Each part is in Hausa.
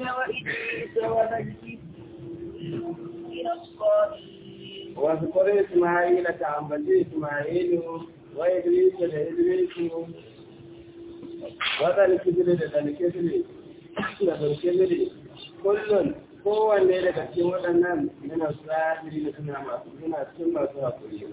إسماعيل وإدريس وذا الكفل من الصالحين واذكر إسماعيل كعبد إسماعيل وإدريس لإدريس وذا الكفل لذا الكفل لذا الكفل كل kowanne daga cikin waɗannan yana sa'adiri da suna masu suna cikin masu haƙuri.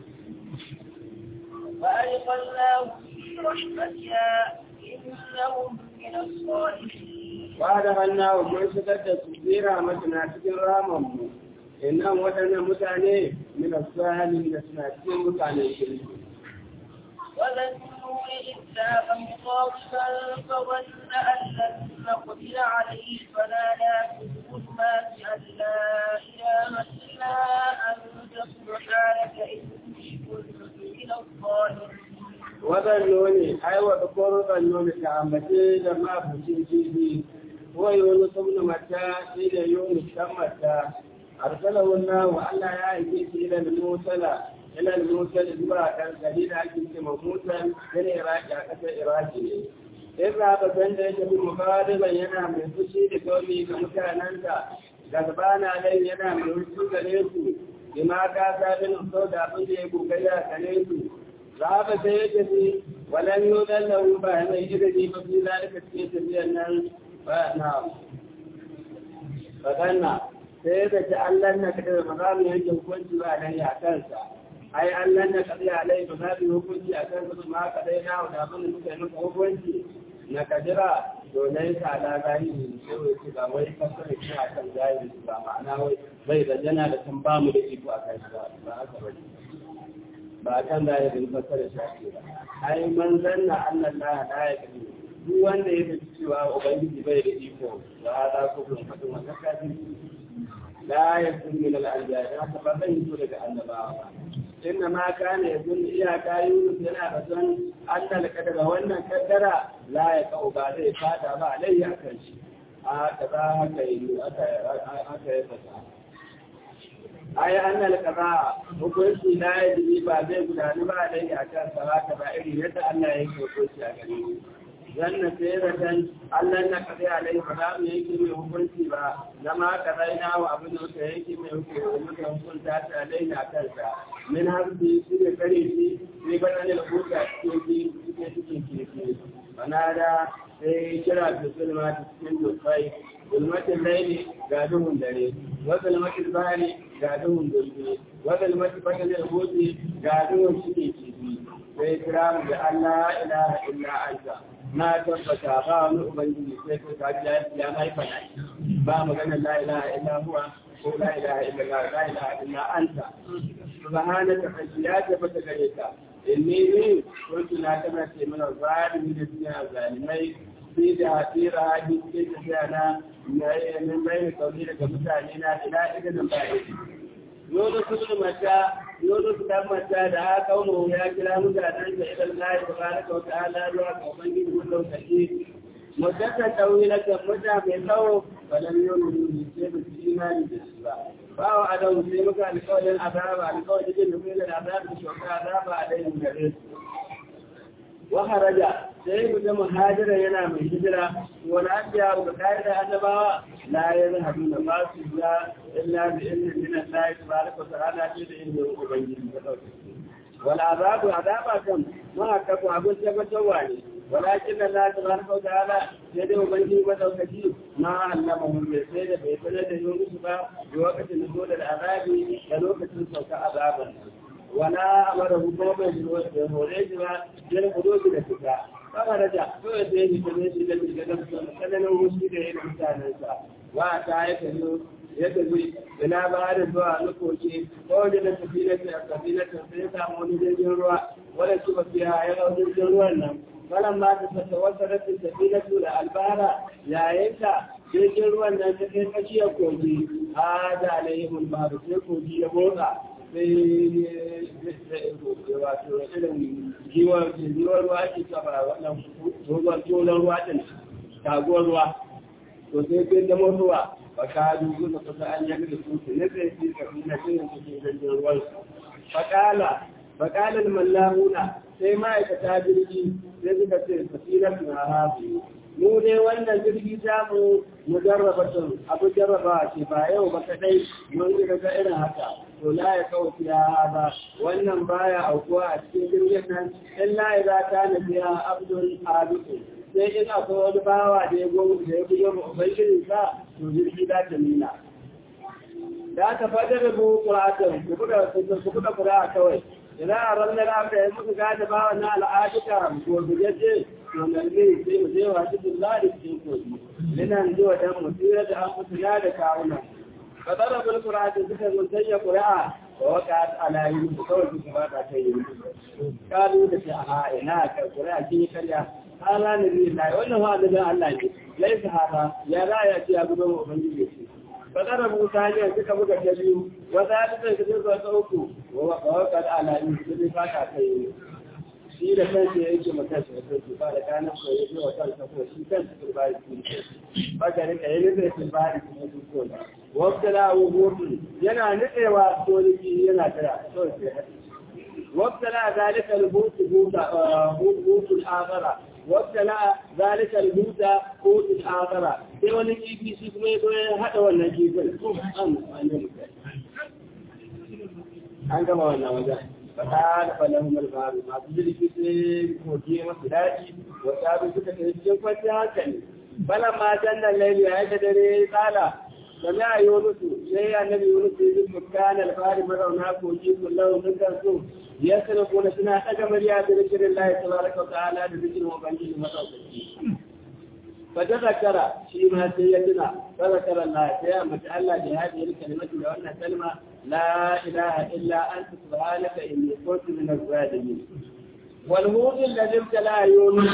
فأدخلناه في رحمتنا إنهم من الصالحين Ba da hannawa mun shigar da su tsira masana cikin ramanmu, innan waɗannan mutane mina sa'adiri da suna cikin mutanen kirki. وذا النور إذ ذهب مخاطبا فظن أن لن نقدر عليه فنادى في الظلمات أن لا إله إلا أنت سبحانك إني كنت من الظالمين waɗannan ai wa ƙorukan nome ta ambace da mafucin jibi ko yoni sun mata shi da yoni san mata arsala wannan wa Allah ya aike shi ila musala ila musala zuwa kan gari da ake ce ma mutan yana iraki a ƙasar iraki ne sai ba ba san da yake bin mukadiban yana mai fushi da gaumi ga mutanensa garbana nan yana mai fushi gare su bima ka sabin sau da abin da ya kokari a gare su ذهب سيدتي ولن يؤذن له فهم يجري ففي ذلك سيدتي أن نعم فقالنا سيدتي أن لن نكتب مقام يجب كنت عليه أكلتا أي أن لن نقضي عليه مقام كنت أكلتا ما قضينا ونعمل المسلمين كنت نكدرا وليس على ظاهره سوى كذا ويكسر كذا كان ظاهره معناه وإذا جنا لتنبام لإيكو أكلتا فأكبر ba kan zahirin fasara shafi ba ai man zanna annan la la ya kadi duk wanda ya fi cewa ubangiji bai da iko ba za ku kun fadin wannan kafin la ya kun min al anbiya haka ba zai yi daga annabawa inna ma kana yakun iyaka yunus yana da son annal kadara wannan kaddara la ya kau ba zai fada ba alayya kan shi a kaza haka yi aka aka yi fasa ai annal kaza hukunci la yaji ba zai gudanu ba dai a kan salata ba irin yadda Allah ya yi hukunci a gare shi zanna sai da dan Allah na kaza alai ba za mu yanke mai hukunci ba zama kaza ina wa abin da muka yanke mai hukunci muka hukunta ta alai na kansa min harbi shi ne kare shi sai ba ne da hukunta cikin cikin cikin cikin bana da sai kira da sulma cikin dufai zulmatin laili ga duhun dare wa zulmatin bahari ga duhun dulbe wa zulmatin bakin al-huti ga duhun shike kifi sai kira mu da Allah ilaha illa anta na tabbata ba wani ubangiji sai ko ka ji ya mai fada ba magana la ilaha illa huwa ko la ilaha illa Allah la ilaha illa anta subhanaka ya tabbata gare ka inni ni kuntu na tabbata mana zalimi da cikin zalimai sai da hasira hadi ke tafiya na min bai kauli daga mutane na ila idan ba yi yodo su mata yodo su dan mata da aka kawo ya kira mutanen da idan Allah tabaraka wa ta'ala zuwa ga ubangiji wannan kace mudaka tawila kan muta mai tsawo balan yodo ne sai ba su imani da shi ba bawa adam sai muka alƙawarin azaba alƙawarin da muke da azaba da shoka azaba a dai gare su waharaja sai mu ga muhajira yana mai hijira wani abiya ga kaida annabawa la yazhabu na ba su ya illa bi ilmin min Allah tabaraka wa ta'ala ce da ilmin ubangiji da dauke wal azabu azaba kan ma ka ko abun tabbatarwa ne walakin Allah tabaraka wa ta'ala sai da ubangiji ba daukaci ma allama mun bai sai da bai sanar da yunus ba lokacin da da azabi da lokacin sauka azaban wala amara hukumar da hore shi ba yana kudo da fita kama da ja kawai sai yi ta zai da shiga da tsananin wuce da yin mutanensa wa ta ya kallo ya tafi ina ba da zuwa lokaci ko da da tafi na ta tafi na ta sai samu wani jirgin ruwa wanda su ba fiya ya ga jirgin ruwan nan wannan ma ta fata wata rashin tafi na su da albara yayin ta jirgin ruwan nan ta kai tsakiyar kogi a da alayhimul babu sai kogi ya motsa sai wato irin giwar ruwa ake saba wannan dogon tonon ruwa din taguwar ruwa to sai sai da ruwa ba ka dubu da kusa an yi da su ne sai shi ka fi na shirin cikin jirgin ruwan fakala fakalar mallahuna sai ma'aikata jirgi sai suka ce tafiyar na hafi mu dai wannan jirgi ta mu mu jarraba tun abu jarraba ce ba yau ba kadai mun ga ga irin haka to la ya kawo ya ba wannan baya aukuwa a cikin jirgin nan illa idza kana biya abdul abidu sai in akwai wani bawa da ya gomu da ya bugo ma ubangiji sa to jirgi za ta nuna da aka fadar da buhu ƙura'atan ku buɗe ƙura'a kawai idan a ranar abu da ya muka gada bawa na al'adika ko gujeje to nalmi sai mu je wa cikin lari cikin kogi ina ji wa dan mu tsira da an mutu na da kawuna fadar da ƙura'atan suka mun sanya ƙura'a wa waka ala yi su kawai su ba ta kai yi kalu da ta a ina ka ƙura'a kin karya hala ne ne lai wannan wa da Allah ne laisa hada ya raya ce ya gudu ubangiji ce fadar Musa ne suka buga ta biyu wata ya fitar da zuwa ta uku wa wakar alayi su ne fata ta yi shi da kansa ya yake mata shi da kansa ba da kanan ko ya ce wa kansa ko shi kansa sun ba shi ba ka rika yi nufi sun ba shi kuma sun ko da wakta la wuhudu yana nutsewa soliki yana tara kawai sai haɗi wakta la zalika al-hutu hutu al-akhara وابتلى ذلك الهوت قوت الآخرة sai wani kifi shi kuma ya zo ya haɗa wannan kifin an an gama wannan wajen fata da falon malfaru masu jirgi sai koke masu daji wata abin suka kai cikin kwanciyar hankali balan ma jannan laili ya yi dare ya yi tsala sami a yi wani su sai annabi wani su yi bukkan alfahari mazauna kogi kullum sun kan su ya sanar kuna suna ɗaga murya da zikirin lahi tabaraka wa ta'ala da zikirin ubangiji madaukaki fa da zakara shi ma sai ya tuna fa zakara Allah sai ya mata Allah da hadi kalimatu da wannan kalma la ilaha illa anta subhanaka inni kuntu min az-zalimin wal hud alladhi tala yunus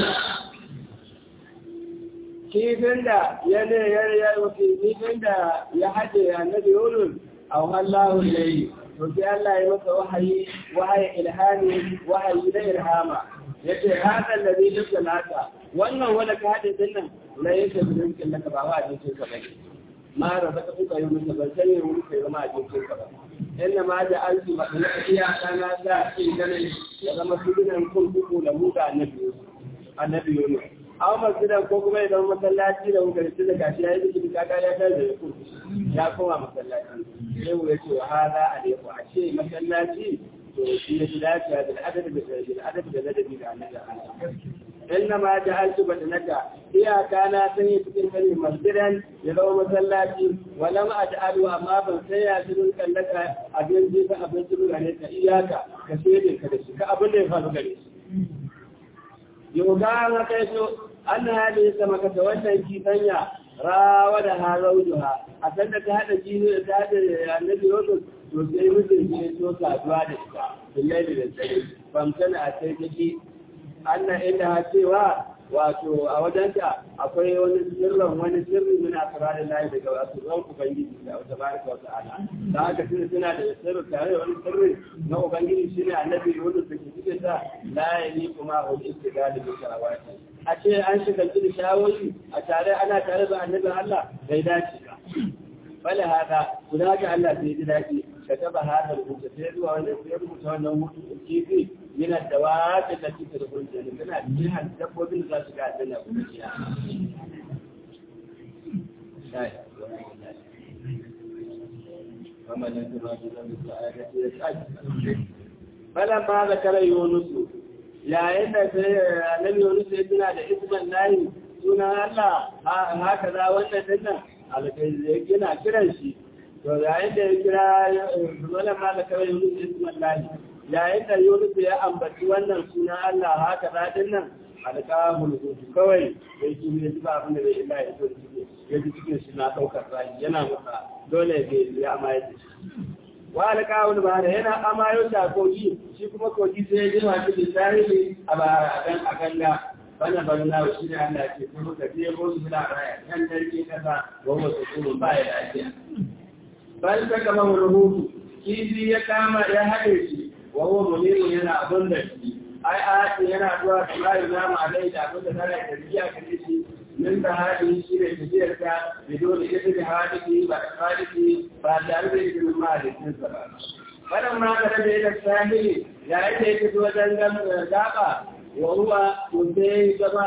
kifin da ya ne ya ya kifin da ya hade annabi yunus aw Allahu ilayhi to sai Allah ya masa wahayi wahayi ilhami wahayi na irhama yace hada alladhi yusalaka wannan wanda ka hade din nan la yake bidin kin naka ba wa ajin ka bane ma da zaka kuka yi musu ban sani wani kai zama ajin ka ba inna ma da alfi ba da iya kana da shi gane ya zama sunan kurkuku da mu da annabi annabi Yunus aw masjidan ko kuma ya zama masallaci da muka rubuta da gashi yayi zikiri kaga ya kai da kurkuku ya koma masallaci sai mu yace wa hada alaiku a ce masallaci to shi ne dacewa da adadi da adadi da ladabi da annabi inna ma ja'altu badnaka iyaka na sanya cikin kare masjidan ya zama masallaci wala ma aj'alu amma ban sai ya cikin kallaka abin ji ka abin ji gare ka iyaka ka sai ka da shi ka abin da ya faru gare shi yau ga ma kai so an hali sama ka wannan kifanya rawa da ha zaujuha a san da ta hada jini da ta hada annabi yusuf to sai mutum ne so saduwa da ita billahi da tsare famtana a sai take annan inda ha cewa wato a wajenta akwai wani sirrin wani sirri muna asirarin layi daga wasu ran ubangiji da wata baraka wa ta'ala da haka suna suna da sirri tare da wani sirri na ubangiji shine annabi wanda da ke cikin sa la yani kuma hul istigali bi shawati a ce an shiga cikin shawoyi a tare ana tare da annabin Allah bai dace ba bala hada guda ga Allah sai ji daɗi كتب هذا المتفيد ويربط أنه كيفي من الدواب التي تدخل الجنة من الجهة الدب من ذات قاعد لنا ومن يتبع بذنب السعادة يسعد فلما ذكر يونس يا إن النبي يونس يتنا لإسم الله سنة الله هكذا وأن على كي يجينا كرنشي to yayin da ya kira zuwa ma da kawai yunus isman lahi yayin da yunus ya ambaci wannan suna Allah haka daɗin nan alƙamul hutu kawai da yake ne ba abin da bai illa ya so cike ya ji cikin shi na ɗaukar rai yana masa dole ya ya amaye da shi wa alƙawul ba da yana amayo da kogi shi kuma kogi sai ya jima shi da tarihi a a ganga wannan bari na shi ne Allah ke kuma ka je ko su da raya kan darke kasa wa wasu kuma ba ya lafiya bal ta kama rubutu kifi ya kama ya haɗe shi wa huwa mulimu yana abin da shi ai a yana zuwa da mai namu a dai da abin da tana da riya ka shi min da hadi shi ne tafiyar ka da dole ita da hadi ba da hadi ba tare da yin ma da kin sa ba wannan ma da da ita sahili ya yake yake zuwa dangan gaba wa huwa mudai gaba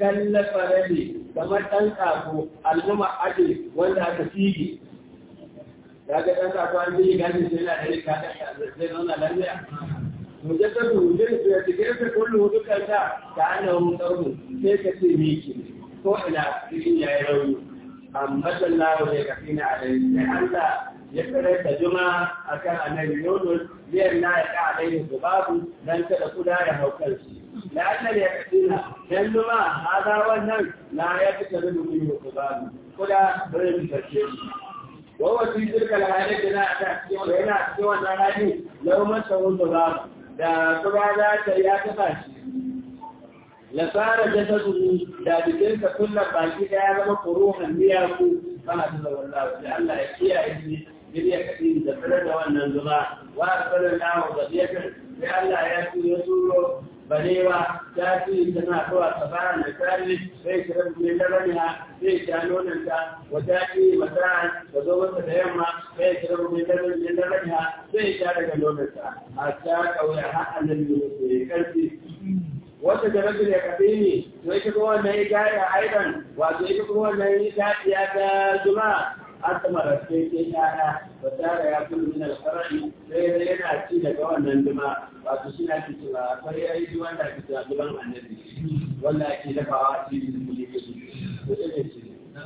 kallafa rabe kamar ɗan ƙaƙo al'umma ake wanda aka fige ya ga ɗan ƙaƙo an fige gashin sai na ɗari ka zai zauna lafiya mujaddadu mujaddadu ya ce kai kullu dukkan ta ka annahu qawlu sai ka ce miki ko ina cikin yayi rauni amma sallahu ya kafina alaihi sai Allah ya kare da juma akan annabi Yunus biyar na ya ka alaihi babu dan kada kuda ya haukar shi la Allah ya kafina dan juma hada wannan la ya fita da dumi babu kuda bare mu tace shi wawa fi tilka alhali da na ta cikin yana cikin wannan hali lau masa wanda babu da kuma za ta ya taba shi lasara jasadu da jikinsa kullum baki daya zama kuruhan miyaku kana da wallahi sai Allah ya kiyaye shi biliya kadi da tsare da wannan zuba wa tsare da wa gadiyatan sai Allah ya tuyo turo barewa ta ci tana zuwa tsabara da kare sai kiran ne da raniha sai ta nonon ta wata ci mata da zo mata da yamma sai kiran ne da raniha da raniha sai ta daga nonon ta a ta kauya har annabi ne karfi wata da rabbi da kafe ne to ita kuma wannan ya gaya aidan wato ita kuma wannan ya ta ta juma'a asama da sai ke yaya ba tare ya kullu min al-far'i sai dai yana ci daga wannan duma wato shi na ci cewa akwai yayi ji wanda ke cewa duban annabi wanda ake dafawa ci da kuli ke shi to sai ce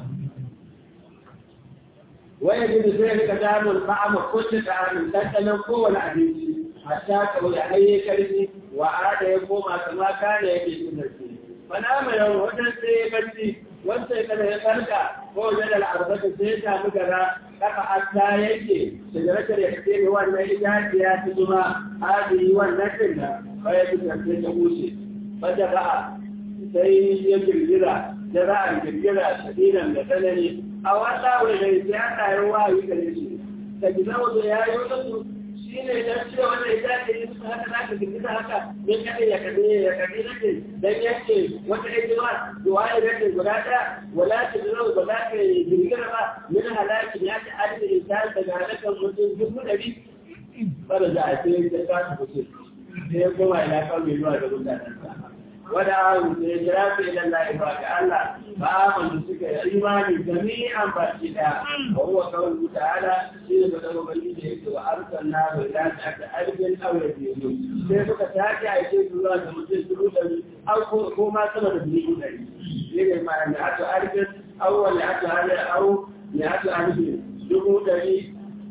waya da sai ka da mun ba'ama kullu ta'amin dandanan kowane abinci hatta kawai ayi karfi wa ada ya koma kama kana yake sunarci fana mai yau wajen sai barci wanda kada ya farka ko wajen al'arbata sai ya samu gara kafa asta yake shigaratar ya kace ne wannan itaciya ta zuma hadi wannan din da baya ta tafi ta wuce bada ba sai ya girgira da ra'ayin girgira shadidan da tsanani a wata wani sai aka yi wayi gare shi ta gina wato ya yi wasu shi ne dan cewa wanda ya dace yi musu haka za ka girgiza haka don kada ya kade ya kade nake dan yake wata hijima duwa ya rage guda ɗaya wala ta zama ba za ka girgira ba min halaki ya ta adada insan daga halakan mutum dubu ɗari bada za a ce ya ta mutum sai ya koma ina kan mai zuwa da mutanen wada ahu da ya jira su ilan lahi ba ga Allah ba amanu suka yi imani jami'an baki daya wa huwa kawai ta'ala shi ne bada wani da yake wa arsan na bai da ta aka arzikin aure da yanzu sai suka take a ce su zuwa da mutum dubu ɗari au ko ma sama da dubu ɗari shi ne ma da aka arzikin au wani aka hali au ne aka arzikin dubu ɗari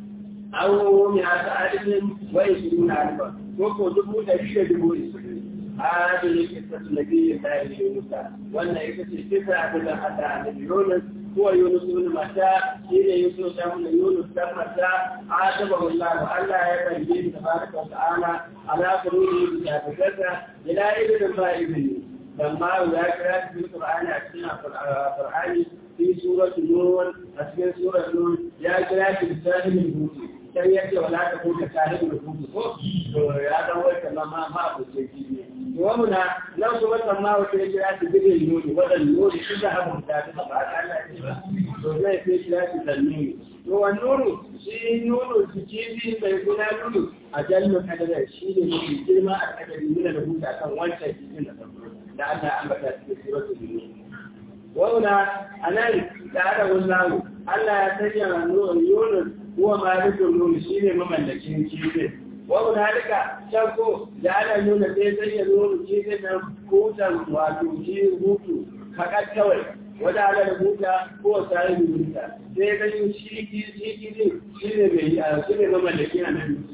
au ne aka arzikin wai shi nuna alfa ko ko dubu ɗari da dubu ɗari هذه قصة النبي الله يونس وأن يكتب قصة عبد حتى عن يونس هو يونس بن متى حين يونس بن يونس بن متى عاتبه الله ألا يبين تبارك وتعالى على قلوبه بجابته إلى ابن ما ابن لما ذكرت في القرآن أكثر القرآن في سورة نور أسمى سورة نور يا كلاك بسالم الهوتي sai ya ce wala ta kuka tare da kuku ko to ya dan wai kallon ma ma ku ce ki ne wa muna nan kuma san ma wata ya kira shi bidin nuni wadan nuni shi da hamu ta ta ba Allah ya ba to zai sai kira shi dan nuni to wa nuru shi nuru shi kifi bai guna nuru a jallu kadara shi ne mafi girma a kadari nuna da huta kan wancan kifin da farko da Allah ya ambata cikin suratul nur wauna anan da ada wallahu Allah ya sanya nuru Yunus huwa malikul mulk shine mamallakin kifin wa hunalika shakko da ana nuna sai sai ya nuna kifin nan kutan wato ki hutu fakat kawai wanda ala da huta ko sai da huta sai ga shi ki shi ki shine mai a shine mamallakin nan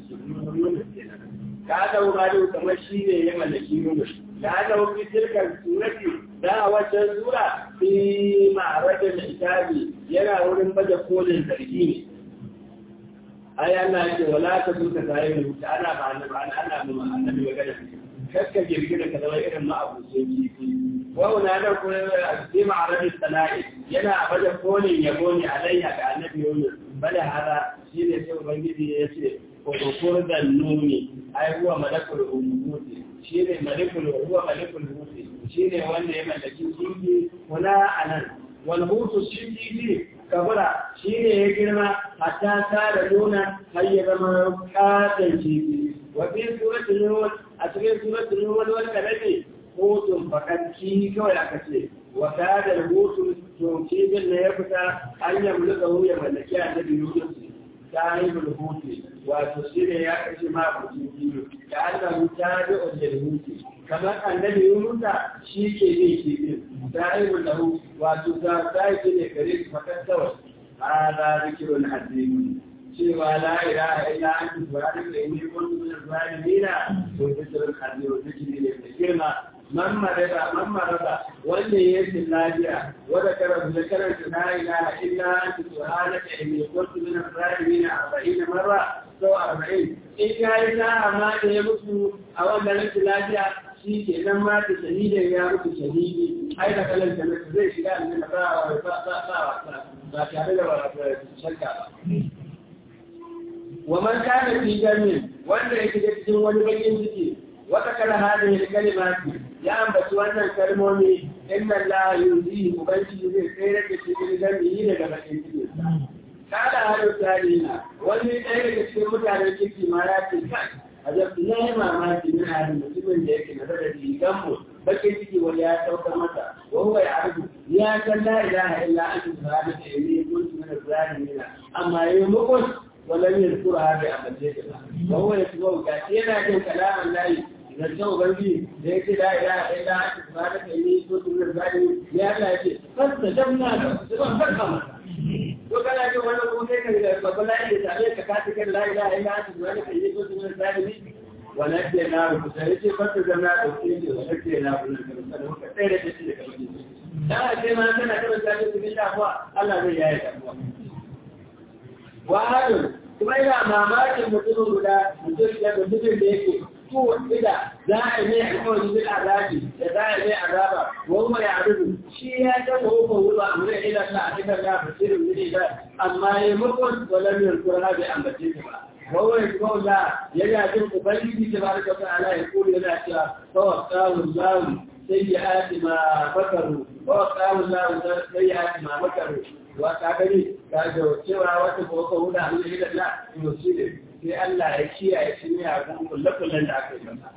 ka da wani kamar shine ya mallaki nuna da ana wani tilkar surati da a wancan sura fi ma'aradin itabi yana wurin baje kolin zargi ne ai Allah yake wala ta duka tare da wuta ana ba annabi ana ana ma annabi magana kakka girgira ka zama irin ma abu sai kifi wa una da ko fi ma'arabi sana'i yana baje kolin yabo ne alayya ga annabi Yunus bala hada shine sai ubangiji ya ce ko kokur da nuni ai huwa malakul umuti shine malakul huwa malakul umuti shine wanda ya mallaki kifi wala anan wal hutu shi kifi kabura shi ne ya girma hatta tara nuna har ya zama katon kifi wa fi suratul nur a cikin suratul nur wanda rage hutun fakanci kawai aka ce wa kada rubutu to kibin da ya fita an yamluka ya mallaki annabi Yusuf sahibul huti wato shi ne ya kashe ma kuɗi biyu da Allah ta da ojel huti kamar annabi Yunusa shi ke ne ke bin sahibul lahu wato ta sai ne gare shi fakan kawai hada zikirun azim cewa la ilaha illa anta subhanaka inni kuntu minaz zalimin to zikirun azim zikiri ne mai girma man marada man marada wanda ya yi lafiya wanda karanta da karanta la ilaha illa anta subhanaka inni kuntu min az-zalimin 40 marra so 40 in kai na amma da ya mutu a wannan rashin lafiya shi ke nan ma da shahidin ya mutu shahidi ai da kalan da zai shiga aljanna ba ba ba ba tare da shakka ba wa man kana fi jannin wanda yake cikin wani bakin ciki wata kala hadin kalimati ya ambaci wannan kalmomi inna la yuzi ubangiji zai tsere da shi gidan yi daga bakin ciki kada hadu tarina wani ɗaya daga cikin mutanen kirki ma ya ce kai a zafi na yi mamaki na hadin mutumin da yake na da rigan mu bakin ciki wani ya saukar masa wa huwa ya arzu ya san la ilaha illa anta subhanaka inni kuntu min az-zalimin amma yayi mukun ولم يذكرها بأمتها وهو يتبعك كثيرا من كلام الله إذا الجو بلدي ليس لا إله إلا أنت سبحانك إني كنت من الظالمين يا الله يجي فاستجبنا له سبحان فرقم وكان يجي وانا اقول لك فقال لا إله عليك كاتك لا إله إلا أنت سبحانك إني كنت من الظالمين ونجيناه فسيجي فاستجبنا له ونجيناه من الظالمين وكثيرا جدا لا شيء ما أنتنا كما تعلم بالله الله زي آية أبوه wahadun kuma ina mamakin mutumin guda mutum da mutumin da yake ko ida za a yi alkawari bil azabi da za a yi azaba wa ya arudu shi ya ta ko ko wuba amma ila ta a cikin da basirin ne da amma ya mukun walam yurkura bi ambace ba وهو يقول لا يجعل ubangiji تبارك وتعالى يقول لا توقاه الله سيئات ما فكروا ووقاه الله سيئات ما مكروا wata gani ga da cewa wata boko wuda an yi da la to shi ne sai Allah ya kiyaye shi ne a kan kullakullan da aka yi masa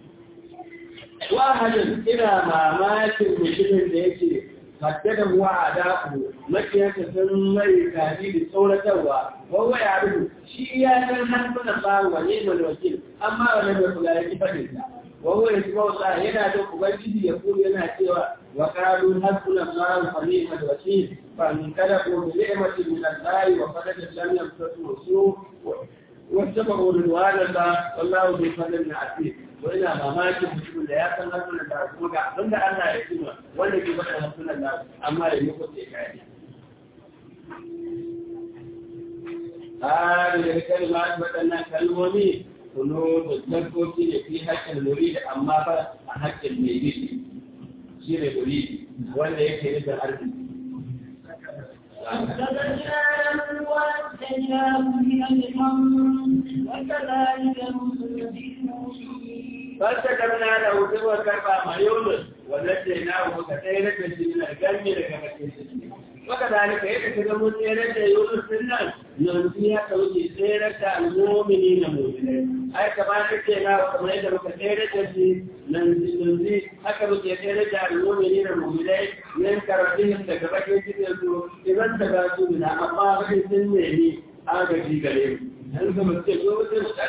wahadin ina mamakin mutumin da yake haddada wa adaku makiyarsa sun mai kadi da tsoratarwa wawa ya rubu shi ya san hannunan ba wa ne mai wakil amma wani mai kula ya ki fadin sa wawa ya shiga wasa yana da ubangiji ya kuma yana cewa wa qalu hasbuna allah wa ni'mal wakil fa min kalaku bi ni'mati min allah wa fadada lam yamsatu su واتبعوا رضوان الله والله ذو فضل عظيم وإلى مماكن mutumin da ya san hannunan da kuma ga abin da Allah ya kuma wanda ke bada hannunan da amma ya yi kuɗe kai هذه الكلمات بدلنا كلموني قلوب الزكوة في حق المريد أما حق الميت شير المريد ولا يكفي الأرض فاستجبنا له واتيناه من الحمد وكذلك نصر المؤمنين فاستجبنا له سوى كربا ما يولد ونجيناه كثيرا من الجنة لكما وكذلك يكتب مسيرة يونس الناس ننسيها توجي سيرة المؤمنين المؤمنين أي كما نكينا وكما يجب كثيرة ننسي أكبر كثيرة المؤمنين المؤمنين من كرتهم تكبك يجب إذا تباسوا منها أما غير سنة آغا في قليل أنتم التجوة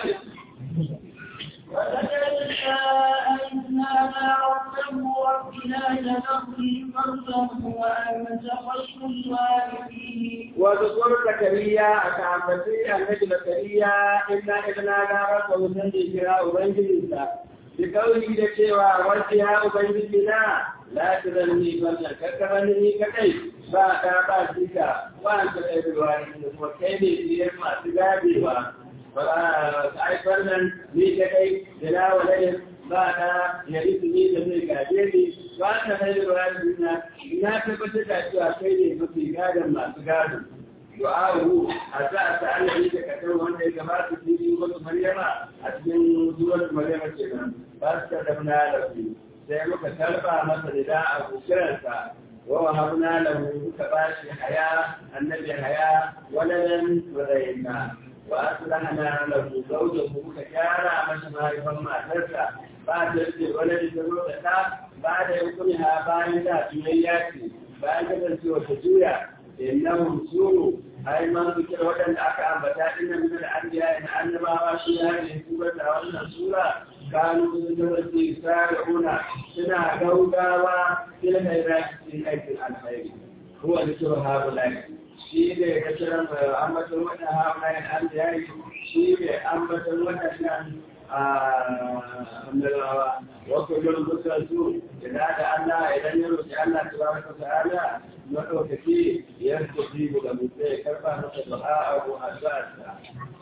وزكريا إذ نادى ربه رب لا تذرني فردا وأنت خير الوارثين وذكر زكريا أتعبتي النبي زكريا إنا إذ نادى ربه سنجي فيها أبنجلسا بقوله لكيوا وجهها أبنجلنا لا تذرني فردا ككرني ككي ba ta ba jika ba ta ɗaya ruwa ne kuma kai ne biyar masu gabewa haifar nan ni ta kai da na walayin ba ta yari su ni da zai gaje ni ba ta kai da ruwa na na tabbatar da cewa kai ne mafi gadon masu gadon du'a'u a sa a sa Allah ne ka kasar wanda ya gabata cikin wasu maryama a cikin zuwan maryama ke nan ba su ta damna da su sai muka tarba masa da da a kusuransa ووهبنا له كباش حياة النبي حياة ولدا وذينا وأصلحنا له زوجه كجارة مشما يفهم ترسى بعد الولد تروح ba da yankuni ha bayan da juyayya ce bayan kasancewa ta juya innahum suru ai man zikir waɗanda aka ambata din nan da anbiya da annabawa shi ya ne kuma da wannan sura kanu sun kasance sari'una suna gaugawa ila da cikin aikin alkhairi huwa zikru haulai shi ne kashiran ambaton wannan haulai anbiya shi ne ambaton waɗannan annabawa وكل المسلسون إذا دعا الله إذا يرجع الله تبارك وتعالى مدوكتي يستجيب لمسيه كما نصدقاء أساسا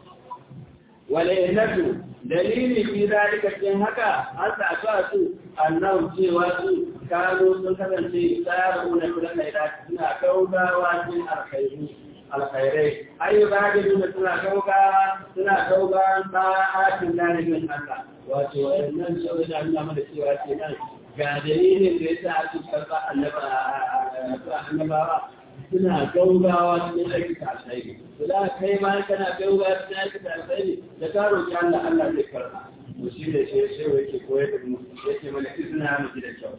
ولئنته دليل في ذلك الجنهكا أنت أساس أنهم سواسوا كانوا سنكتن في سارعون كل الخيرات سنة كوبا واسم الخيرين alkhairai ai ba da nuna suna kauka suna kauka ba'atin lalibin Allah wato wannan shawar da nuna mana cewa ce nan ga dalilin da ya sa ake karɓa annabawa suna gaugawa cikin aikata alkhairi to da kai ma kana gaugawa cikin aikata alkhairi da ka roƙi Allah Allah zai karɓa to shi ne sai sai yake koyar da mu yake mana izina mu da kyau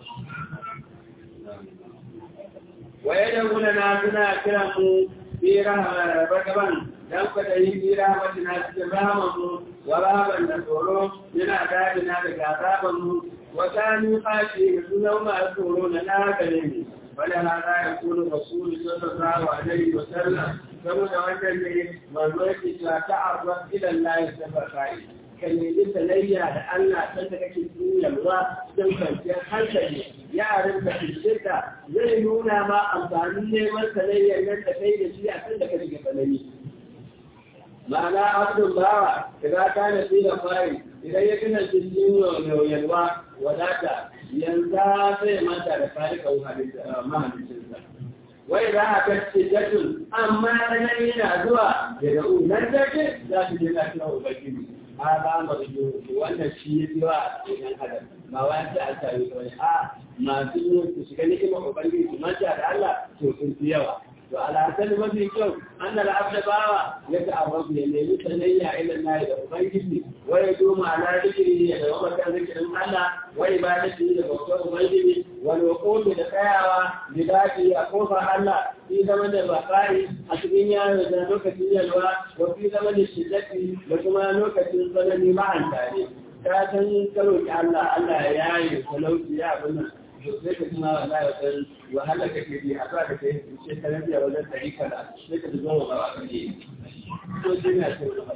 waye da gudana suna kiran mu في رغبا دمك تهي في رحمتنا استبهامه ورهبا نسوره من عذابنا بكعذابه وكانوا خاشعين سنهم يذكرون لا كلمه ولهذا يقول الرسول صلى الله عليه وسلم كما وجد من تعرف الى الله سبحانه ka nemi sanayya da Allah san da kake yalwa don kwanciyar hankali yaran da ka zai nuna ma amfanin neman sanayyar nan da kai da shi a kan da ka rike sanayyi ma'ana abdul bawa idan ka na fi da fari idan ya gina cikin yalwa wadata yanzu sai manta da farika mahalicinsa wai za a kacce jatun amma nan yana zuwa da da'u nan take za su je lafiya ubangiji hada marju wannan shi ya fi wa a cikin adam ba wa ta an sami kawai a masu yin su shiga ni'imar ubangiji su manta da Allah to sun fi yawa to alhassan mafi kyau an da al'abda bawa ya ta abu ya nemi sanayya ilan na da ubangiji wai doma ala zikiri ya da wata zikirin Allah wai ba da shi da bautar ubangiji wani hukumu da tsayawa da dace a kofar Allah fi zama da bakari a cikin yaro da lokacin yalwa wa fi zama da shiddati da kuma lokacin tsanani ma'an tare ta san karo ki Allah Allah ya yaye talauci ya abin nan to sai ka kuma wallahi wajen wahala kake bi a sa da kai shekaran biya wajen ɗari kada sai ka zo wa ba ka je to shi ne a cikin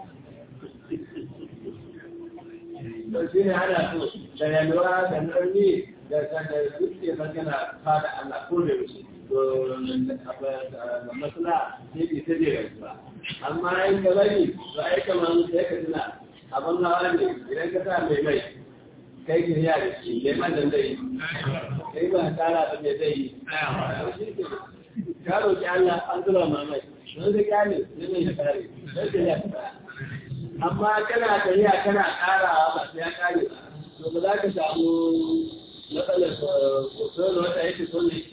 to shi ne ana so da yalwa da narni da da suke magana fada Allah ko da yaushe to masala ne ke ta jera ba amma in ka bari ba ai kamar sai ka tuna abin hawa ne idan ka sa mai mai kai ki ya da shi ne man da zai kai ba tara da me zai yi ka roki Allah an zuba mamai don ka kyale ne mai kare sai ya amma kana tafiya kana karawa ba sai ya kare to ba za ka samu matsalar sosai wata yake so ne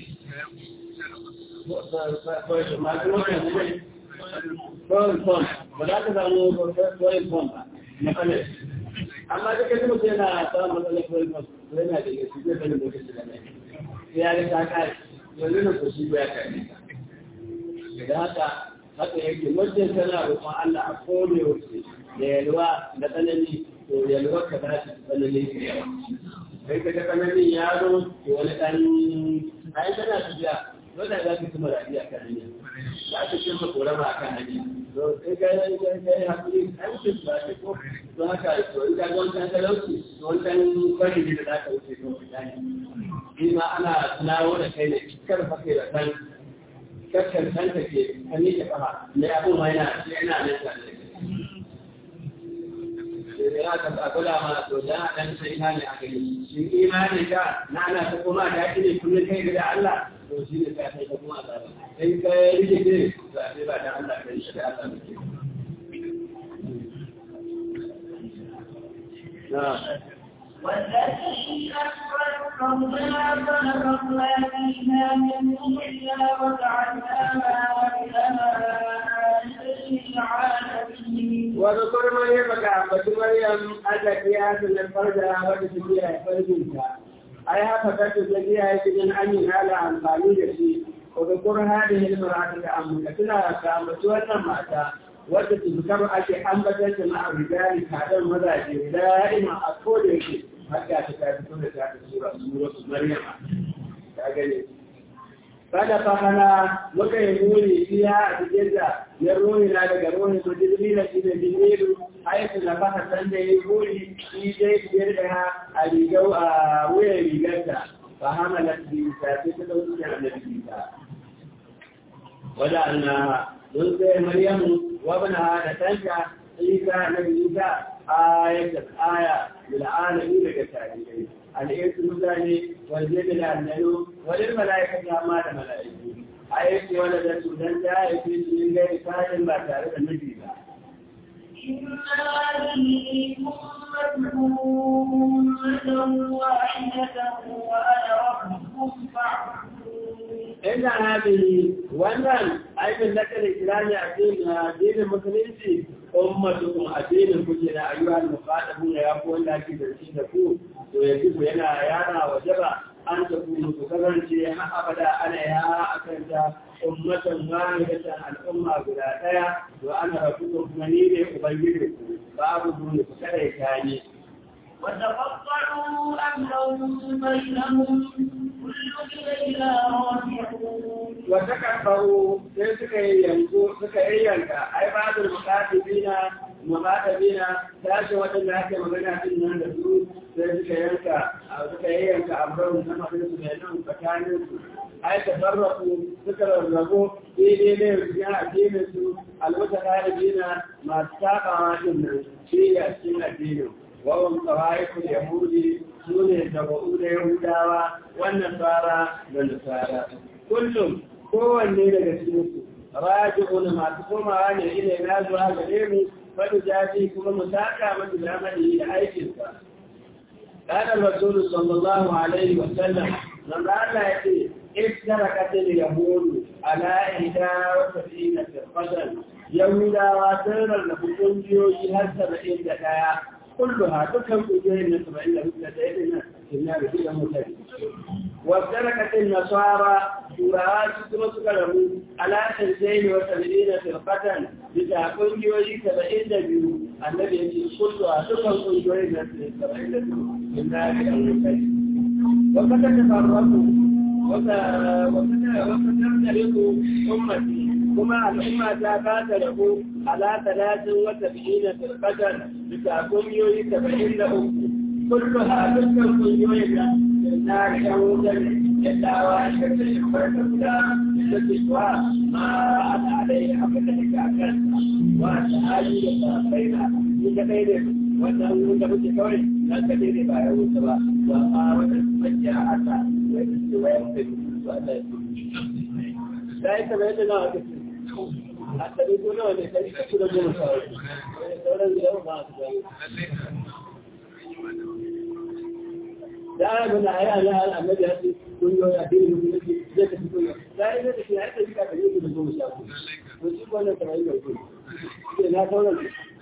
masu wata ne tsohon fom ba za ka samu tsohon fom ba matsalar amma da kai mutum yana samun matsalar tsohon fom yana da yake zai bane lokaci da mai sai ya ga ta kare yanzu na kushi ya kare da haka haka yake wajen tana roƙon Allah a kone wuce da yalwa da tsanani to yalwa ka za ta tsanani da yawa kai ka ga tsananin ya zo to wani ɗan ayi tana tafiya dole za ka kuma rafiya kan hanya za ka cimma korama a kan hanya to sai ka yi ka yi hakuri ai mutum ba ta ko to haka to in ka ga wancan talauci to wancan kwari ne da za ka wuce to ka gane shi ma ana tunawo da kai ne kar fa kai da kan kakkan kanta ke ka miƙe ƙafa ne abin ma yana yana nan tare da ya ka ba kula ma to da dan sai ina ne aka yi shi imani ka na ana ta kuma da shi ne kullun kai da Allah to shi ne ka sai ka kuma azaba sai ka rike ne ba sai ba da Allah kai shi da Allah ne na والذي أخرج ربنا فنفخنا فيها من روحنا وجعلناها إلى العالمين وذكر مريم كعبة مريم التي آتت الفرج وتسبيها فرجها ai haka kace da ya yi cikin an yi hala amfani da shi ko da kur hadi ne marata da amma tana ka mutu wannan mata wadda tuzkar ake ambatar ta ma'a rijali kadan mazaje da'ima a koda yake haka ta ta fito da ta sura sura maryam ka gane kada fa hana muka yi nuni iya a cikin da ya roni na daga roni ko jibrila shi da jibrilu aiki na fata san da ya roni shi dai biyar da a rigau a wuyan rigarta fa hana na bisa sai ta dauki da annabi bisa wada anna mun sai maryamu wa bana da tanta isa na isa ayatan aya lil alamin daga tarihi al'irsu mutane wanda da annano wani mala'ika ya ma da mala'iku a yake wanda da su dan ta haife su yin gari fadin ba tare da miji ba. Ina haɗe wannan aikin na kan islami a addinin musulunci ummatukum addinin kuke na ayyuhal muqaddamu ya ku wanda ake da shi da ku to yanzu ku yana yana wajaba an ta ku ku kasance har abada ana ya akan ta ummatan wahidatan al'umma guda daya to ana rabbukum kuma ni ne ubangiji ku babu dole ku kada ya tani وتقطعوا أمرهم بينهم كل إلينا راجعون وتكبروا sai suka yi yanzu suka yi yanka ai ba da mukatabina mukatabina tashi waɗanda ake magana din nan da su sai suka yanka suka yi yanka abraham na mafi su da nan tsakanin su ai ta sarrafu suka rarrabu daidai ne su ya addinin su alwata ɗalibina masu saɓawa din nan shi a cikin addinin wawan tsawaikul yahudi su ne da ba'u da yahudawa wannan tsara da nasara kullum kowanne daga cikinsu raji'un masu komawa ne ina na zuwa gare mu fadu jaji kuma mu saka masa zamani da aikinsa قال الرسول صلى الله عليه وسلم من قال يأتي افترقت اليهود على إحدى وسبعين فرقة يهودا وسيرا لكم جيوشي هل سبعين دقايا كلها تكم أجير سبعين لكم في النار في المتدين وافترقت النصارى سورات تمسكره على سنتين وسبعين فرقة بتعقل جوي سبعين دبيو الذي يجي كلها تكم أجير سبعين دبيو في النار في المتدين وقد تفرقوا وستفترق أمتي كما الأمة ذات له على ثلاث وسبعين فرقة بتعقل جوي سبعين له كلها تكم أجير النار يوما يدعى شكل الفرقة تتشوى ما أنا عليه أبدا كأكل وأنا آلي يتأخينا يتبين wannan da muke kawai nan ka daidai ba ya wuce ba ba a wannan majiya aka wai da su wai mutum su Allah ya tuki da ya taba yadda nawa kake a tabi ko nawa ne kai ka da goma sa sauran gidan ba su da da ana mana ayi ala ala annabi ya ce kun yo ya dini mun ne zai ka fito ya da ya da shi ya ta bika da yake da goma sha ko to shi wannan kamar yau ko sai na sauran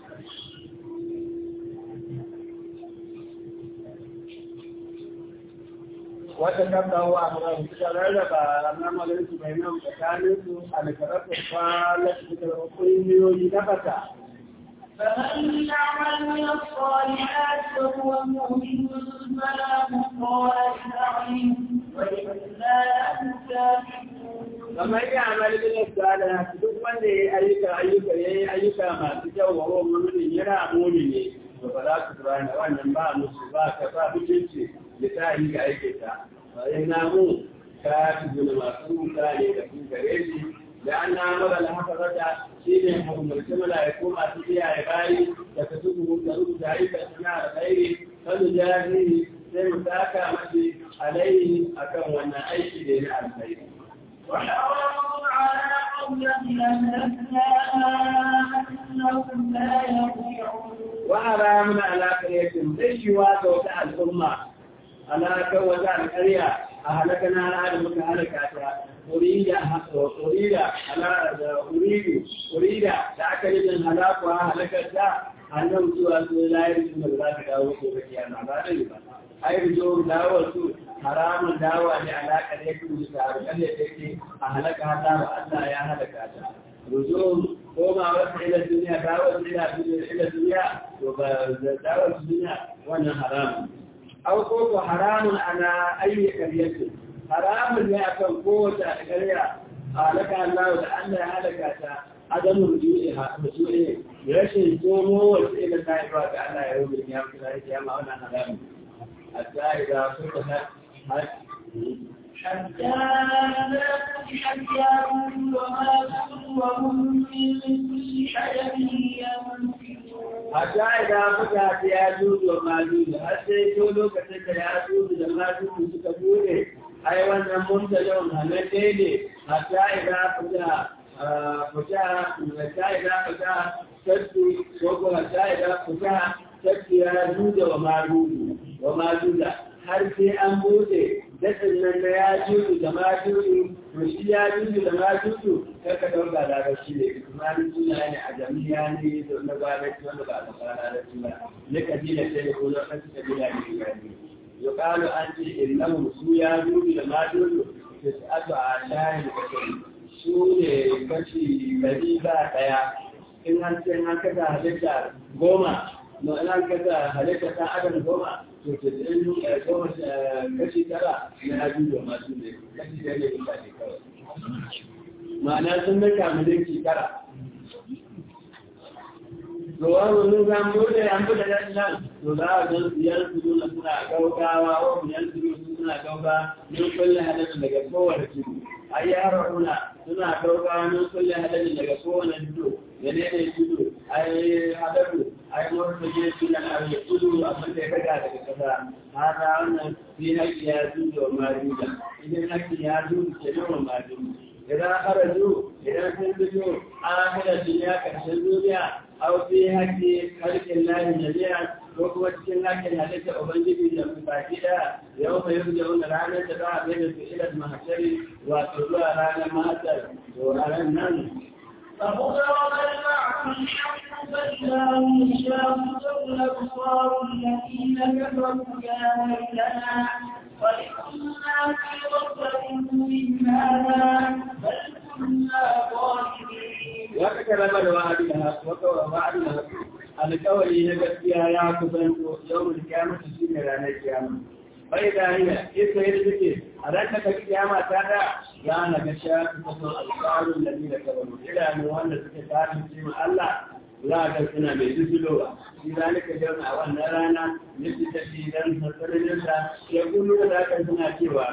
wata gaggawa a mura suka rarraba lamarin su bai nan tsakanin su a da karatu kwanar da kungiyoyi na kasa فمن يعمل من الصالحات وهو مؤمن فلا كفار لسعيه وإنا له كافرون kamar ya amali bin sada duk wanda ya ayyuka ayyuka ya yi ayyuka masu kyau wa wa mumin yana muni ne to ba za su turana wannan ba musu ba ka ba mutunci ya ta yi ga aikinta bayan na mu ka fi gina masu wuta ne da su gare shi da an na mara alhafazata shi ne umarci mala'iku masu kiyaye bayi da ka tuku da rubuta ayyukan suna da tsairi kanu jahili sai mu saka mashi alaihi akan wannan aiki da ya na alkhairi وحرام على قرية أهلكناها أنهم لا يرجعون وحرام على قرية ليشوا توسع الأمة على كوزع القرية أهلكنا على المتهلكة أريد أريد على أريد أريد تأكل من هلاكها هلكتها annan cewa su layar su da za ka dawo ko ga kiyama ba dai ba ai rijo dawo su haramun dawa ne alaka ne ku da harkan da take a halaka hada ba Allah ya halaka ta rijo koma wata ila duniya dawo ila ila duniya to ba dawo duniya wannan haramun aw ko ko haramun ana ayi kariyatu haramun ne akan kowace ƙarya halaka Allah da Allah ya halaka ta adamu rujuiha rujuiha rashin komo wasu ila ta ba ga Allah ya rubuta ya kula da kiyama wannan haramun hatta idza فتحت حتى إذا فتحت ياجوج وماجوج وهم من كل حدب ينفذون حتى إذا فتحت ياجوج وماجوج حتى يقولوا كتب ياجوج وماجوج سكبوره أي wannan muntalon halalle ne hatta idan fita fita hatta idan fita tattu ko ko hatta idan fita tattu ya juda wa majuju wa majuja har sai an bude daɗin nan na ya juju da ma juju to shi ya juju da ma juju kar ka ɗauka da ga shi ne kuma ni suna ne a jami'a ne da na ba da wanda ba da fara da suna ne kabila ce ne ko na kan kabila ne ya ne yuqalu an ce innahum su ya juju da ma juju tis'atu asharin kasari su ne kashi ɗari ba ɗaya in an ce an kasa halitta goma ma'ana kasa halitta ta adam goma to ke tsayin goma kashi tara na abin da masu ne kashi da ne bisa ne kawai ma'ana sun nika mulki tara to wani mun zan bude an bude nan nan to za a ga biyar su nuna suna gaugawa wa biyar su nuna suna gauga min kulle halittu daga kowane tudu ai yaro nuna suna gaugawa min kulle halittu daga kowane tudu da ne ne tudu ai hadatu ai murna je sunan ai tudu abin da ya daga daga kasa hada wannan fi haƙi ya tudu wa maruda idan haƙi ya tudu ke nawa maruda idan haraju idan sun fito an hada duniya karshen duniya aw fi haƙi halƙin lahi jami'a ko kuma cikin haƙin halitta ubangiji da mu baki da yau mai yau da wani ranar da za a bai da su ilar mahashari wato zuwa ranar mahashar to ranar nan فضرب المعه الحق فإذا هم شاهدوا الأبصار الذين كفروا يا ويلنا وإنا في غفلة من هذا بل كنا ظالمين وكتب الوعد لها وعد لها القول نجسيا يا كفن يوم القيامة سنة رانا القيامة فإذا هي كيف يرزقك أردت القيامة ترى يا نجشا تصل الأبصار الذين كفروا إلى أن وانا سكتار من الله لا تكون بجسلوا في ذلك اليوم أول نرانا مثل تشيدا فسرنا يقولون ذاك سنة سوى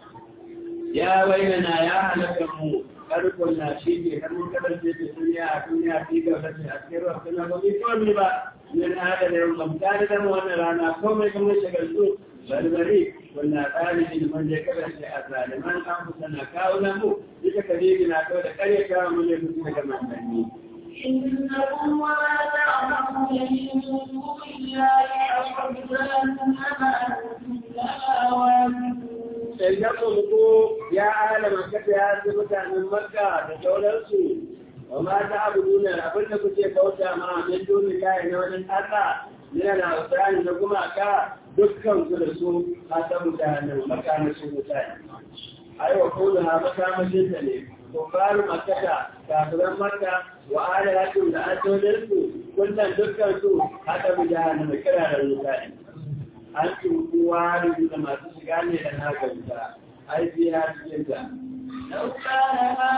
يا ويلنا يا هلكم karkon na shi ke kan mun kasance da duniya a duniya fi ga wata a cikin wasu na ba mai kawai ba min hada da yau gamta da dama wannan rana ko mai kamar shagaltu barbari wannan tsari ne man da kasance a zaliman an kusa na kawo na mu duka kadiri na kawo da kare kawo mu ne kuma da manzanni. إنكم وما تعملون من دون الله حسبان أما أنتم لها واجبون Idan ko ya ala makata ya fi mutanen Makka da sauransu, wa ma ta abu nuna abin da kuke kauta ma min duni kayan na wani ƙasa, yana na wasani na gumaka dukkan su da su a ta mutanen Makka na su mutane. Ai wa ko da ha makamashin ta ne, ko faru makata kafiran Makka wa ala hakim da asolinsu kullum dukkan su haka mutanen mai kira da mutane. an kowa da masu shiga ne da na gauta ai biya cikin ta لو كان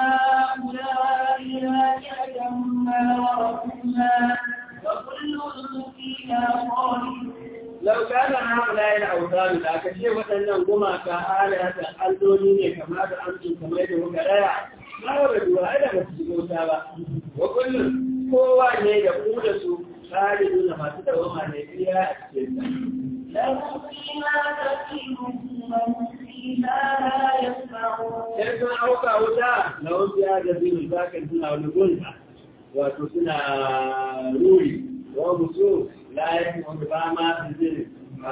هؤلاء آلهة ما وردوها وكل فيها خالدون لو كان هؤلاء الأوثان da aka ce waɗannan gumaka alihatan alloli ne kamar da amcin kamar da muka raya ma wa rajuwa ai da ba su shiga wuta ba wa kullum kowa ne da ku da su khalidun masu dawama ne biya a cikin ta لهم فيها زفير وهم فيها لا يسمعون sai sun auka wuta na wasu ya da zini zakan suna wani gunta wato suna ruri wa musu layin wanda ba ma su jini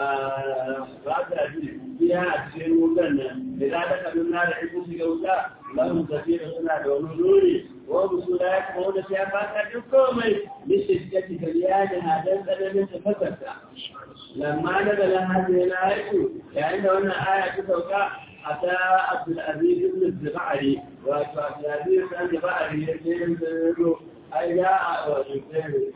ba ta ji biya a cikin wutan nan da za ta kabin na da ita shiga wuta lahun tafiya suna da wani ruri wa musula ya kuma wanda ya fata duk komai lishiddati kaliyaniha dan tsananin tafakarta lamma daga lan hajji na haiku yayin da wannan aya ta sauka a ta abdulaziz ibn zibari wato abdulaziz ibn zibari ya ce yin zaro ai ya a wato tsere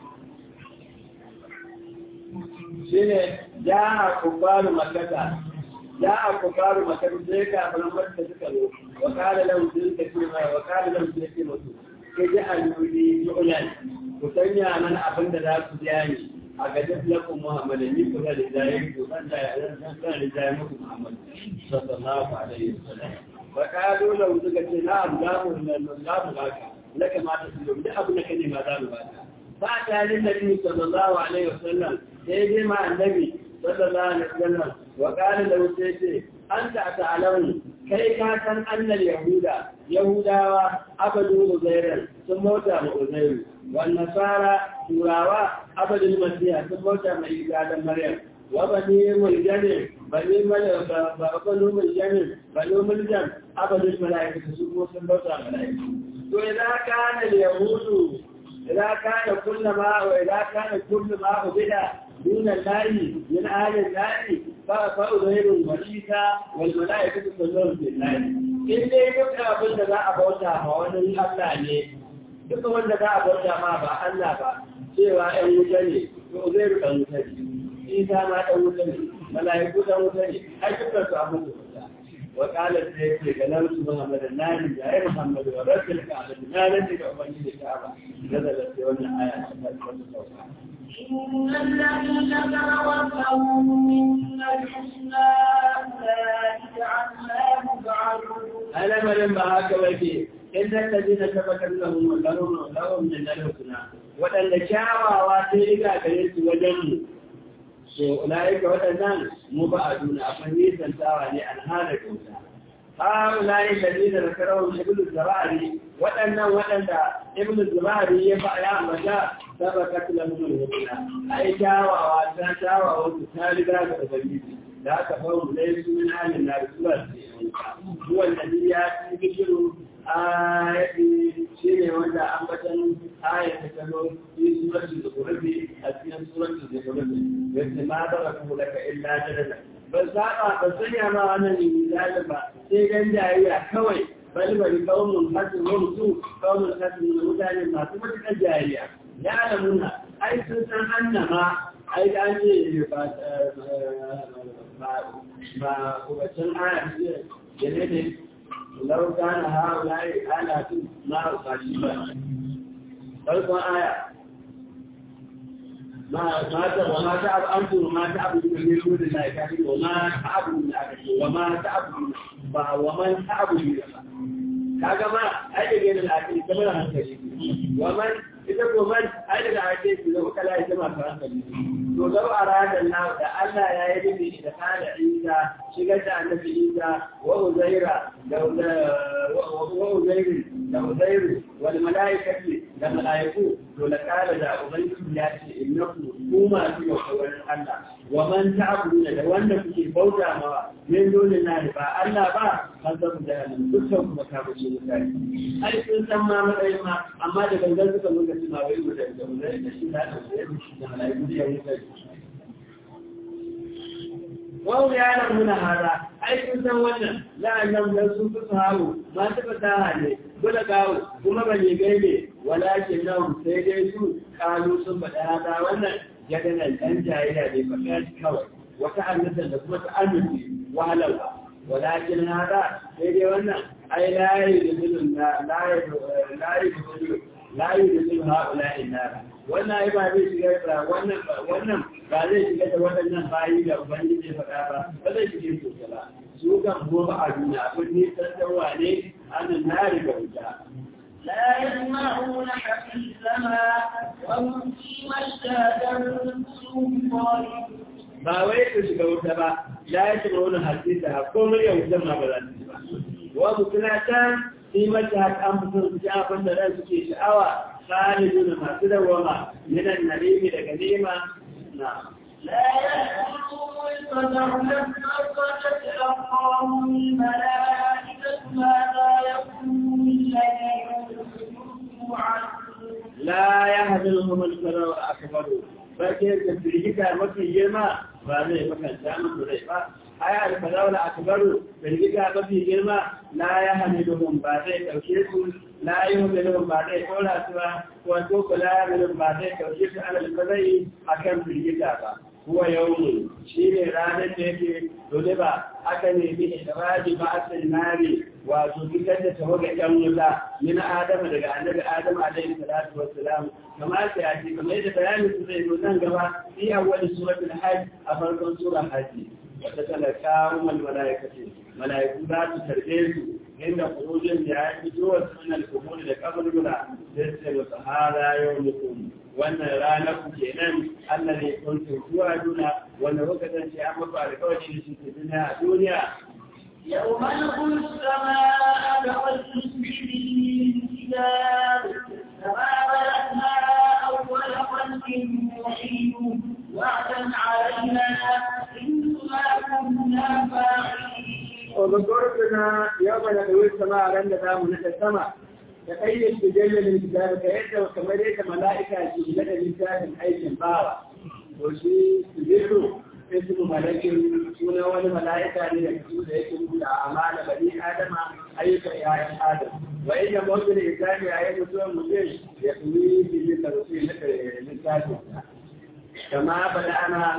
shi ne ya a kufaru makata ya a kufaru makata sai ka fara wanda suka zo wa kala lahu sun ka ce mai wa kala lahu sun ce musu ke ji aluli yu'lan ku sanya mana abin da za ku biya ni a gajin lakon Muhammad ni ku da rijayen ku san da yaran san san rijayen muku Muhammad sallallahu alaihi wasallam wa qalu law suka ce na Allahu la Allahu laka laka ma ta su da abu da kane ma za mu baka ba ta lin nabi sallallahu alaihi wasallam sai dai ma annabi sallallahu alaihi wasallam wa qala law sai ce anta ta'lamu kai ka san annal yahuda yahudawa abadu uzairan sun mota ma uzairu والنصارى تراوا أبد المسيح ثم من إيجاد مريم وبني الجنة بني مل بنو الجنة بنو الجنة أبد الملائكة سبحانه سبحانه الملائكة وإذا كان اليهود إذا كان كل ما وإذا كان كل ما عبد دون الله من أهل الله فأظهر وليسا والملائكة تظهر في الله إن يبقى أبدا لا أبوتا فوانا الله ne duka wanda za a bauta ma ba Allah ba cewa ‘yan wuta ne, to zai rika wuta ne, isa ma ɗan wuta ne, mala'iku ɗan wuta ne, har dukkan su abin da wuta. Wa ƙalar da ya ce ga nan su Muhammadu na ni da ya Muhammadu wa rasul ka abin na nan da ubangiji ka ba, na da lafiya wannan aya ta farkon sauka. إن الذين توفوا منا الحسنى أولئك عنها يبعدون Alamarin ba haka wake, in الذين tabbatar lahum lahum lahum min al-husna wadanda kyawawa sai riga gare su wajen mu so ulaika wadannan mu ba a duna akwai nisan tawa ne an hana kauta ha ulai ladina zakarahu ibnu zabari wadannan wadanda ibnu zabari ya fa ya mata sabakat lahum al-husna ai kyawawa ta kyawawa su ta riga ga ubangiji da aka faru dai su min halin na rasuwa هو الذي يأتي بشر آية شيء وانت أنبتا آية تكلم في سورة الزخرف أثناء سورة الزخرف بس ما تركه لك إلا جدلا بس هذا بس يا ما أنا لله ما سيجن جاية كوي بل بل قوم حسن ومسوء قوم حسن ومتعلم ما تبقى جاية يعلمون أي سنسان أنما أي كان ما وبتن آية جنة لو كان هؤلاء آلات ما أصاشبا فالقوا آية ما ما وما تعب أنتم وما تعبدون من دون الله كافرين وما تعبدون وما تعبدون ومن تعبدون kaga ma ai da gani al'akari kamar hankali waman ita ko man ai da ake shi da kala ita ma hankali to lau arada Allah da Allah ya yi bibi da kana Isa shigar da annabi Isa wa Uzaira da wa Uzairu da Uzairu wal malaikati da malaiku to la kala da ubangiji ya ce innakum kuma fi wurin Allah wa man ta'budu da wanda kuke bauta ma min dole na ba Allah ba kan zamu da dukkan kuma ka bace mutane ai sun san ma matsayin ma amma da gangan suka zo ga suna wai da da Uzairu da shi da da malaiku da ya wuce wau ya nan muna hada ai kun san wannan la'annan dan sun fi sahabu ma ta fasaha ne bula gawo kuma ba ne gaibe walakin nan sai dai su kalu sun faɗa hada wannan ya ga nan dan jayayya ne faɗa kawai wata annata da kuma ta amince wahalarwa walakin hada sai dai wannan ai layi da zulun layi layi da zulun layi da zulun ha'ula'in nara wannan ai ba zai shiga da wannan wannan ba zai shiga da waɗannan bayi da ubangiji faɗa ba ba zai shige su ba su kan kuma ba a duniya kun ni sassawa ne an nari ga wuta لا يسمعون حسيسها وهم فيما اشتهت انفسهم خالدون ba wai su shiga wuta ba la ya shiga wani hasisa ko murya wutan ma ba za su ba wa mutuna can sai mata an fito su ji abin da ran suke sha'awa خالدون ما تدوما من النعيم لكلمة نعم لا يأكلهم الفزع لما فتتلقاهم الملائكة ماذا يقول الذين يوعدون لا يهزمهم الفزع الأكبر فكيف تفريجك مكي جرما فهذا مكان سامن بريفا أي الفزع الأكبر تفريجك مكي جرما لا يهزمهم بعد توشيس لا يهزمهم بعد قولا سوا وتوك لا يهزمهم بعد توشيس على الفزع أكم تفريجك huwa yawmun shi ne ranar da yake dole ba aka nemi idraji ba asal nari wato fitar da tawaga ɗan wuta min adama daga annabi adam alaihi salatu wassalam kamar ta yaji kamar yadda bayanin su zai zo nan gaba fi awwal suratul hajj a farkon surar hajji wata talaka umar malaikati malaiku za su tarbe su inda kurujin da ya fito wa sunan kubur da kaburbura sai su ce sahara yau mutum wannan ranar ku kenan Allah ne kuntum zuwa duna wanda kuka kasance an mafa alƙawari da shi ke duniya a duniya يوم نقول السماء كغير الكتاب كما بدأنا أول خلق نعيد وعدا علينا إنا كنا فاعلين وذكرتنا يوم ندعو السماء عند دام السماء تخيل تجلل الكتاب كيد وكما ليس ملائكة تجلل الكتاب أي باوة وشي تجلل اسم ملك سنة ولا ملائكة ليكتب يكتب أعمال بني آدم أي يا آدم وإن موت الإنسان أي مسلم مسلم يكوي في التوصيل للكاتب كما بدأنا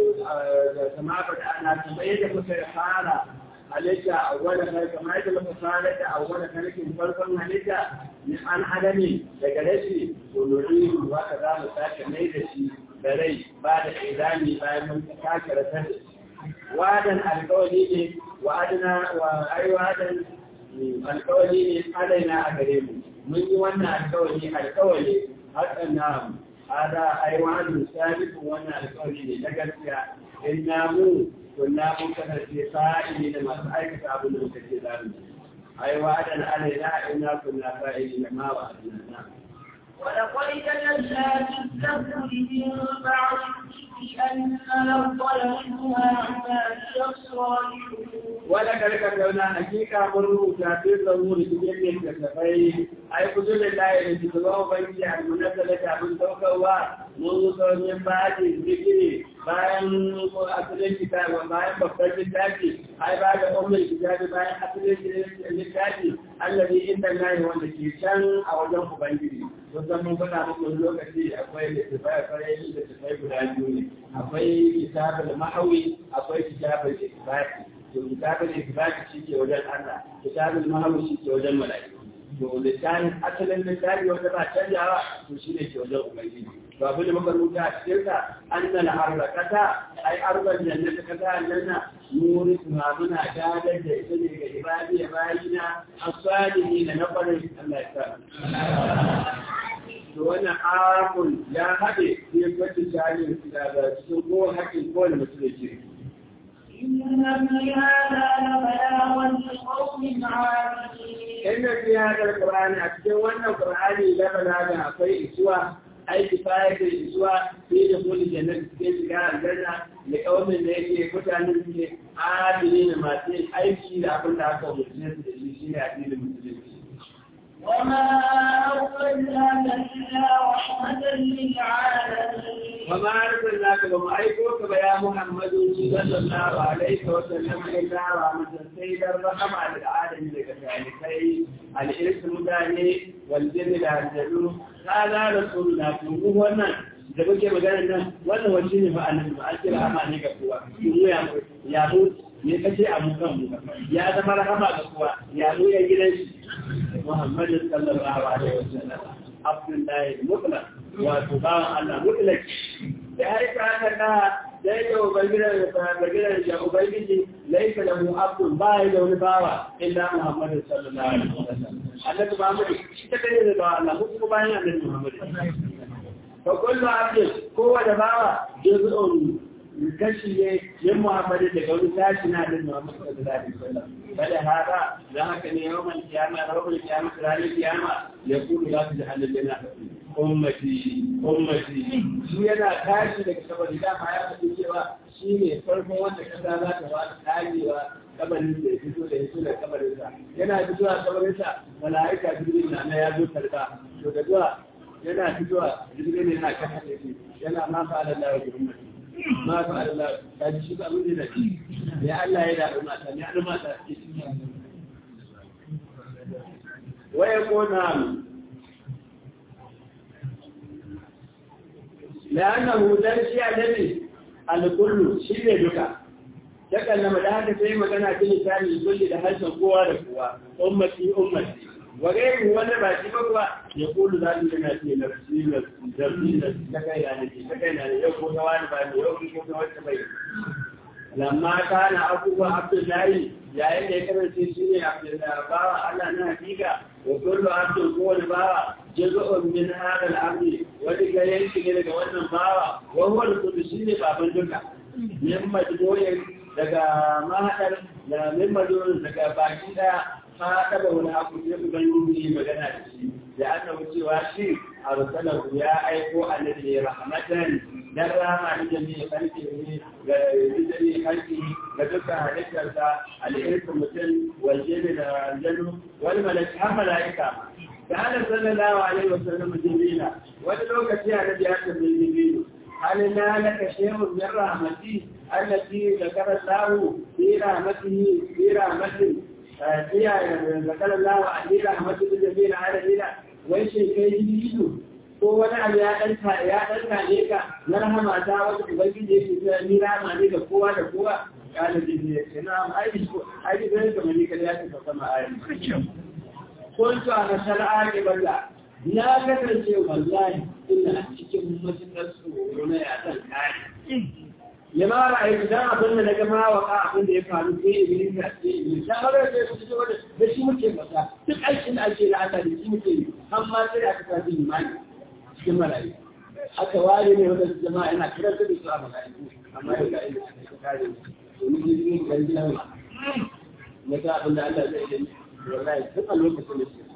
كما بدأنا تبين مسيحانا halitta a wani kai kamar yadda muka fara da a wani karkin farkon halitta ni an adami daga rashi to nuri waka za mu sake mai da shi da rai ba da izami bayan mun sake rasar da shi wadan alkawari ne wa adana wa ai wadan alkawari ne alaina a gare mu mun yi wannan alkawari alkawari hakan na hada ai wa'adun sabiqun wannan alkawari ne na gaskiya inna mu kunna mun kasance fa'ili da masu aikata abin da muka ce za mu ai wa'adan alaina inna kunna fa'ili da ma wa'adna ولقد كتبنا في الزبور من بعد الذكر أن الأرض يرثها عبادي الصالحون ولقد كتبنا حقيقة مروا في الزبور بجميع الكتابين أي كتب الله الذي تبعه بيتي المنزلة من توقوا منذ من بعد الذكر bayan asalin kitabi bayan babbar littafi ai ba da umar kitabi bayan asalin littafi allazi inda lahi wanda ke can a wajen ubangiji don san mun faɗa muku lokaci akwai littafai akwai littafai guda biyu ne akwai kitabul mahawi akwai kitabul ikbati to kitabul ikbati shi ke wajen Allah kitabul mahawi shi ke wajen mala'iku to littafin asalin littafi wanda ba canjawa to shi ne ke wajen ubangiji to abin da muka rubuta a cikin sa annal harrakata ai arban jannata kaza aljanna nuri kuma muna gadar da ita ne ga ibadi ya bayina asalihi na nafarin Allah ya sa to wannan arafun ya haɗe sai kwacin jami'in daga cikin kowane haƙƙin kowane mutum da ke إن في هذا لبلاغا لقوم عابدين inda fi hadar Qur'ani a cikin wannan Qur'ani la balaga akwai isuwa ai kifaya da isuwa sai da kullu jannati sai shiga aljanna da kaumin da yake mutanen su ne adili da masu yin aiki da abin da aka umarce su da shi shine addinin musulunci وما أرسلناك إلا رحمة للعالمين وما أرسلناك وما أيكوك يا محمد صلى الله عليه وسلم إلا رحمة سيد الرحمة على العالم لك ذلك الإنس المداني والجن الأرجل هذا رسول الله هو wannan da kuke magana nan wannan wani ne fa annabi ba ake rahama ne ga kowa mu ya ya mu ne kace a mu kan mu ya zama rahama ga kowa ya mu ya gidan shi Muhammad sallallahu alaihi wasallam Abdullahi mutlaq wato bawan Allah mutlaq da har ka haka na da yake ubangiran da ubangiran da ubangiji laisa lahu abdun ba ya da wani bawa illa Muhammad sallallahu alaihi wasallam annabi Muhammad shi ta kare da bawa Allah kuma bayan annabi Muhammad fa kullu abdin kowa da bawa juz'un kashi ne yin Muhammad daga wani tashi na annabi Muhammad sallallahu alaihi wasallam bada haka dan haka ne yawan kiyama rabbul kiyama ranar kiyama ya kudu za su jahannam yana ummati ummati shi yana tashi daga saboda dama ya faɗi cewa shi ne farkon wanda kasa za ta ba karewa kabarin da ya fito da ya fito da kabarin sa yana fitowa kabarin sa malaika jibril na na ya zo karba to da zuwa yana fitowa jibril ne yana kan hade shi yana ma fa Allah ya gurin ma fa Allah ta ji shi ba mun da shi ya Allah ya da mata ne da mata waya ko na لأنه درسي الذي الكل شيء duka. takallama da haka sai magana ta lisani kulli da harshen kowa da kowa ummati ummati wa gairu wanda ba shi ba kuwa ya kulu za su yana ce na su na zarfi na ta kai na ne ta kai na ne yau ko ta wani ba ne yau ko ta wata bai lamma kana abubuwa abdullahi yayin da ya kasance shi ne abdullahi bawa Allah na hakika wa kullu abdul kowane bawa jazu'un min hada al-amri wani ga yanki ne daga wannan bawa wa huwa al-kullu shine baban duka min majmu'in daga mahaɗar da mimmadorin daga baki ɗaya ta taɓa wani abu ne ubangiji magana da shi da aka cewa shi a rusalar ya aiko annabi rahmatan dan rama da jami'i farki ne ga jami'i farki ga dukkan halittarsa al'irku mutum waje da aljanu wani malaki har mala'ika da ana sallallahu alaihi wasallam jibrila wani lokaci annabi ya tambayi jibrilu هل نالك شيء من رحمتي التي ذكر الله في رحمته في رحمته فيها ذكر الله في رحمته الجميع العالمين وإيش كي يجيده ko wani abu ya ɗanta ya ɗanta ne ka na rahama ta wata ubangiji ya ce ni rahama ne ga kowa da kowa kana jin ne ce na ai ko ai da ga mani kada ya tafi sama ai kuntu ana shar'a ke balla na kasance wallahi ina cikin matuƙar tsoro na yasan kare. Ya ma ra'ayi idan abin da na gama wa ka abin da ya faru sai iblis ya ce iblis ta fara da su cikin wanda da shi muke masa duk aikin da ake da Allah da shi muke yi amma sai aka sa shi imani cikin marayu. Aka ware ne wanda jama'a yana kiran da su a mala'iku amma ya ga ina aka kare domin jirgin garin nan na ga abin da Allah zai yi wallahi duk a lokacin da shi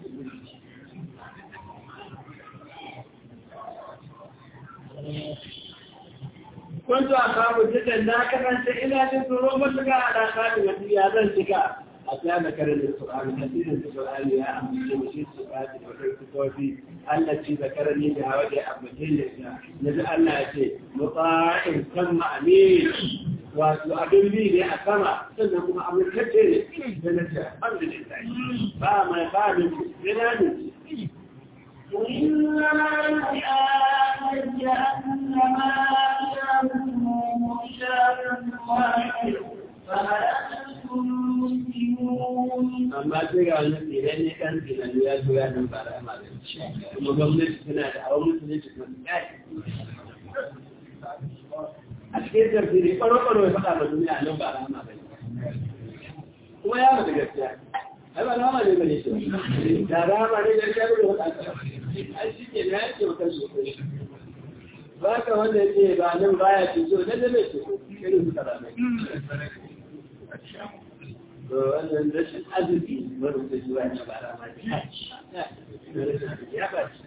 كنت أخاف جدا لا كمان إلى تنظروا مطلقا على خالي وفي هذا الشكاء أتانا كرم القرآن كثيرا في القرآن يا أمي وشيء السؤال وفي التي ذكرني بها وجه أبنتين نجعل الله شيء مطاع ثم أمين وأبن لي لأسمع سنكم أمر كثير فنجع الحمد لله فما فاهم لنا وإنما الآية أنما إلهكم إله واحد فهل أنتم مسلمون amma sai ga wani tsere ne kan tunani ya zo ya nan bara ma da kuma gwamnati tana da hawan musulunci kuma tsari a cikin tafsiri ɓaro-ɓaro ya faɗa ma duniya nan ba rama ba kuma ya mata gaskiya ai ba rama ne ba ne shi da rama ne da ya rubuta faɗa ai shi ke na yake maka sosai ba ka wanda ya ce ba nan baya ce so na da mai ce irin suka rama to wannan rashin arziki wani da shi wani ba rama ne ya ba shi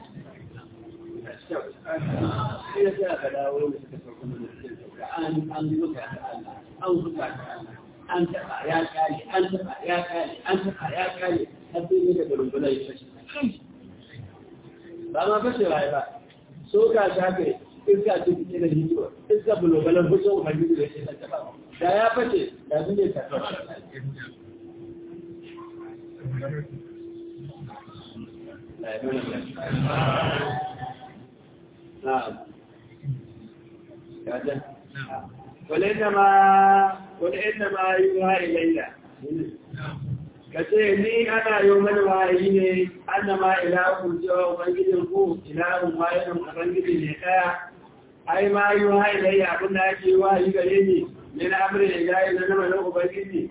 sai ya sa ka dawo da suka sauka mana cikin sauka an an zuka ta Allah an zuka ta Allah an taɓa ya kare an taɓa ya kare an taɓa ya kare har sai ne daga rumbunan ya fashe ba ma fashewa ya ba so ka shafe iska ce fice da hito iska bulogalan fito ubangiji da shi ta taɓa da ya fashe da su ne ta taɓa نعم ولإنما ولإنما يوحى إلي kace ni ana yi mana wahayi ne annama ilahun cewa ubangijin ku ilahun wahidun ubangiji ne daya ai ma yi wahayi dai abin da ake wahayi gare ni ne na amrin da yayi na nama ubangiji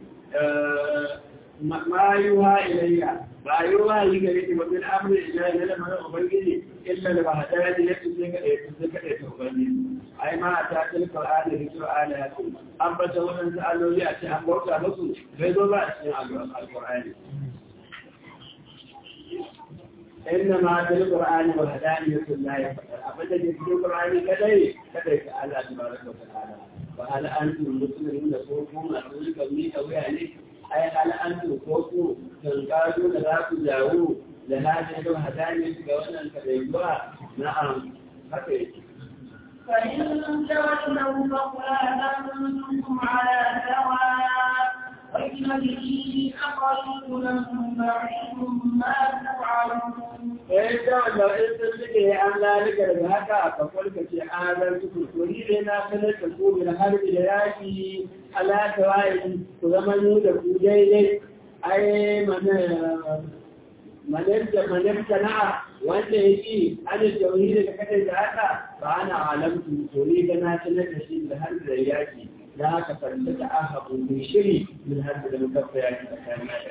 ma yi wahayi ilayya ba yi wahayi gare ni wajen amrin da yayi na nama ubangiji illa da ba da yaji yake sai ka dai sai ka dai ubangiji ai ma ta cikin qur'ani da qur'ani ya ce an bata wannan aloli a ce an bauta musu bai zo ba a cikin alqur'ani inna ma ta qur'ani wa hadani lillahi abin da ke cikin qur'ani kadai kadai ka Allah tabaraka wa ta'ala wa hal antum muslimun da ko kuma sun ga mi da wuya ne ai al'antu ko ku kan gado da za ku jawo da hajji don hadani ga wannan kadaiwa na'am haka yake فإن تولوا فقل أنتم على سواء وإن به أقل بعيد ما توعدون eh da wanda in sun suke an lalika daga haka a kakwai ka ce an zar su kurkuri ne na sanar da ku min harbi da yaki alaka waye ku zama mu da ku daidai ai mana manar da manar sana'a wanda ya ci ana tauhidi da kadai da haka ba ana alamtu to ni ga na sanar da shi da harbi da yaki da haka farta da ahabu min shiri min harbi da mukaffa yaki tsakanin da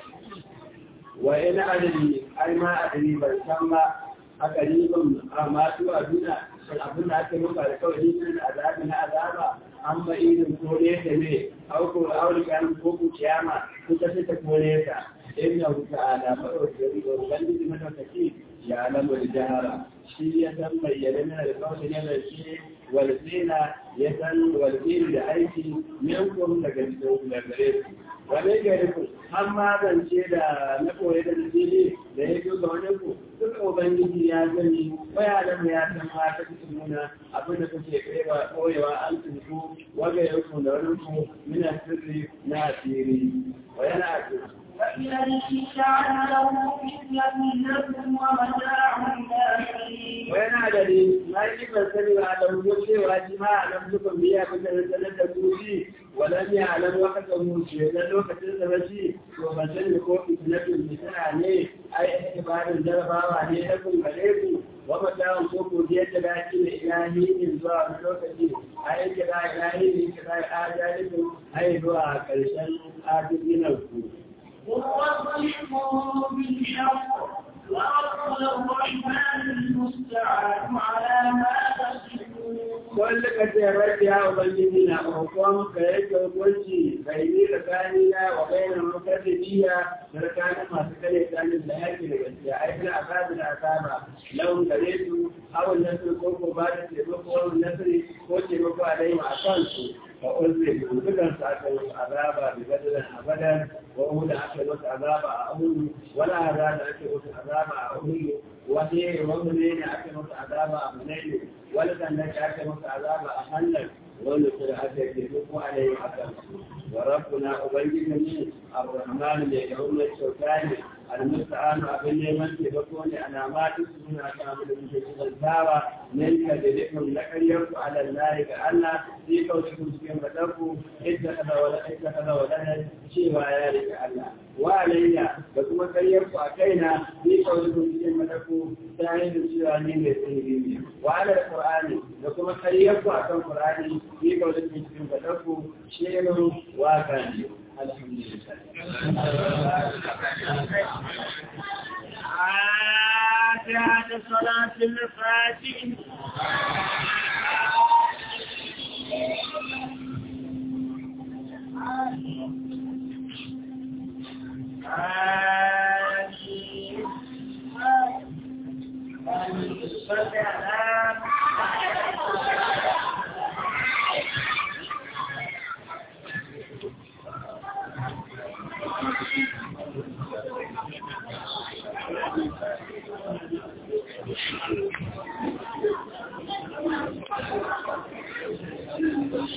wa ina adali ai ma adali ban san ba a karibin a masu aduna shin abin da ake muka da kawai nisan azabi na azaba an ba irin kore ta ne auko aurikan ko ku kiyama kuka sai ta kore ta inna hu ta'ala fa wa ubangiji madaukaki ya alamu da jahara shi ya san bayyana na da kawai ne da shi walzina ya san walzina da aiki minkum daga cikin gare su wane gari ku an magance da na koyi da nasiri da ya fi ga wani ku duka ubangiji ya gani waya da ya san ma ta cikin nuna abin da kuke kaiwa koyewa an tuntu waga ya ku da wani ku mina sirri na asiri wa yana a فإذا جعل له فتنة لكم ومتاع إلى وينا دليل ما يجب أن سمع على وجوده واجماع لم تكن بها مثل سنة توجيه ولم يعلم وقته شيء لأنه كتير مشي ومثل يكون فتنة المثال عليه أي اعتبار الجربة عليه لكم عليكم ومتاع سوق ديت لكن إلهي من زوال لوكتي أي كذا إلهي من كذا آجالكم أي دعاء كرشان آجلين الكون ووصفهم بالحق ورب الرحمن المستعان على ما تصفون wanda ka ce rabbi ya ubangiji na roƙon ka yake hukunci bai ni tsakani na wa bayan mukaddibiya da tsakanin masu kare tsanin da yake da gaskiya ai kana azabi da azaba lawan gare su awon nasir ko ko ba da taimako wani nasiri ko taimako a dai ma a kansu fa uzri dukan su aka yi azaba bi badalan abadan wa uhuda aka yi masa azaba a uhudu wala azaba aka yi masa azaba a uhudu wani wani ne aka yi masa azaba a munailu wani sannan ka aka masa azaba a hannun wani su da aka yi ko a yayin akan wa rabbuna ubangiji ne ar-rahman ne da wannan kyauta ne al-musta'an abin neman taimako ne alamatu su suna kan abin da muke cikin tawa nan ka da dukkan na ƙaryar ku ala Allah ga Allah sai kauce ku cikin madarku idda kaza wala idda kaza wala cewa ya rika Allah wa alayya da kuma ƙaryar ku a kaina sai kauce ku cikin madarku ta hanyar cewa ne mai tsiri ne wa ala qur'ani da kuma ƙaryar ku akan qur'ani sai kauce ku cikin madarku shirin waka ne alhamdulillah فاتحة صلاة الفاتحة آمين آمين صل على Thank you.